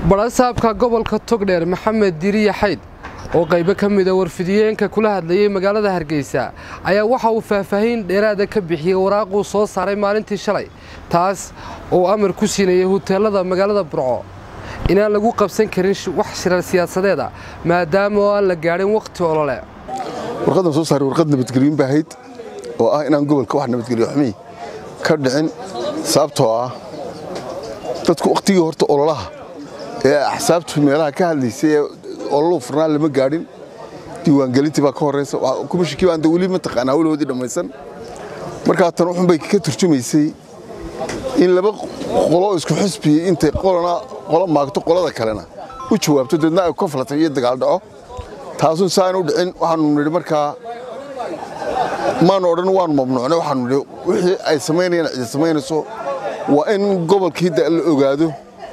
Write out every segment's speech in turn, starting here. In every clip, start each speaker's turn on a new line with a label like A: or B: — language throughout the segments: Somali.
A: badhasaabka gobolka togdheer maxamed diriya xayd oo qaybo ka mida warfidiyeenka kula hadlayey magaalada hargeysa ayaa waxa uu faahfaahin dheeraada ka bixiyey waraaquu soo saaray maalintii shalay taas oo amar ku siinayay huteelada magaalada burco inaan lagu qabsan karin wax shirar siyaasadeeda maadaama oo aan la gaadhin wakhti olole
B: warqadan soo saaray warqad nabadgelyoin baa ahayd oo ah inaan gobolka wax nabadgelyo xumi ka dhicin sababtoo ah dadku wakhtigii horta ololaha ee axsaabtu meelaha ka hadlaysay ee ololuu furnaa lama gaadhin diiwaangelintii baa ka horraysa kumashikii baan weli mataqaanaa hawlahoodii dhammaysan markaa tan wuxun bay ka turjumaysay in laba qolo isku xisbiyey intay qolana qolo maagto qolada kalena u jawaabto deedna ay konflatan iyo dagaal dhaco taasun saaan u dhicin waxaanu nidhi markaa maanu odhan waanu mamnuucnay waxaanu nidhi wixii ay samaynayaan cidi samaynayso waa in gobolkii da la ogaado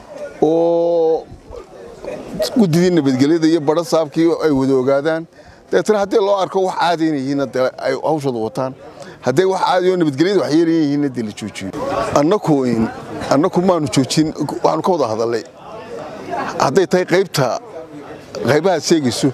B: oo guddidii nabadgelyada iyo badho saabkii ay wada ogaadaan dabeetana haddii loo arko wax caadayna yihiinna dee ay hawshooda wataan hadday wax caadi oo nabadgelyada wax yeelayan yihiinna dee la joojiyo annaku annaku maanu joojin waxaanu ka wada hadallay hadday tahay qaybta qaybahaad sheegayso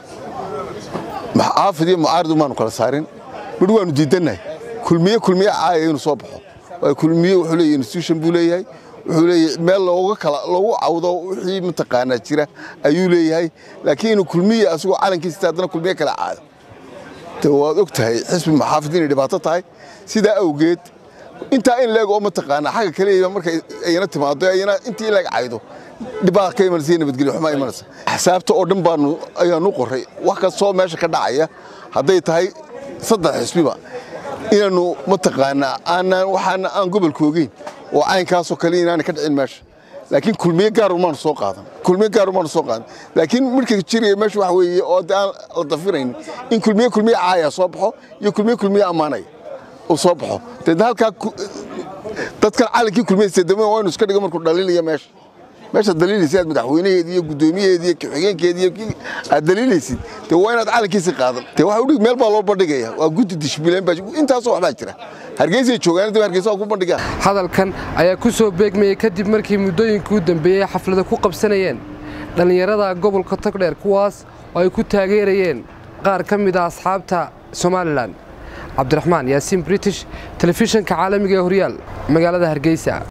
B: xaafid iyo mucaaridu maanu kala saarin midh waanu diidannahay kulmiye kulmiye caaya inuu soo baxo waayo kulmiye wuxuu leeyahay institution buu leeyahay wuxuu leeyahay meel looga kala loogu cawdo wixii mataqaanaa jira ayuu leeyahay laakiin inuu kulmiye asagoo calankiisa haddana kulmiye kala caado de waad og tahay xisbi maxaafid inay dhibaato tahay sidaa awgeed intaa in leeg oo mataqaanaa xagga kaleya markay ayna timaado ayna intii leeg caydo dhibaa ka imanaysa iyo nabadgelyo xumaa imanaysa axsaabta oo dhan baanu ayaanu qoray wax kastoo meesha ka dhacaya hadday tahay saddex xisbiba inaannu mataqaanaa aanaan waxaana aan gobolka ogeyn oo caynkaasoo kale inaana ka dhicin meesha laakiin kulmiye gaaru maanu soo qaadan kulmiye gaaru maanu soo qaadan laakiin midhka jiraya meesha waxa weeye oo de aan la dafirayn in kulmiye kulmiye caaya soo baxo iyo kulmiye kulmiye ammaanaya uu soo baxo deedna halkaa dadkan calankii kulmiyeysa dama waynu iska dhigo markuu dhaliilaya meesha meesha daliilaysa aad madaxweynaheedi iyo guddoomiyaheedi iyo ku-xigeenkeedi iyo aad daliilaysid dee waa inaad calankiisi qaadan dee waxa udhig meel baa loo bandhigaya waa guddi dishbileen baa intaasoo waxbaa jira hargeysay joogaan dib hargeysa waa ku bandhigaan
A: hadalkan ayaa ku soo beegmayey kadib markii muddooyinkii u dambeeyey xaflada ku qabsanayeen dhallinyarada gobolka togdheer kuwaas oo ay ku taageerayeen qaar ka mid a asxaabta somalilan cabdiraxmaan yaasiin british telefishinka caalamiga ee horyaal magaalada hargeysa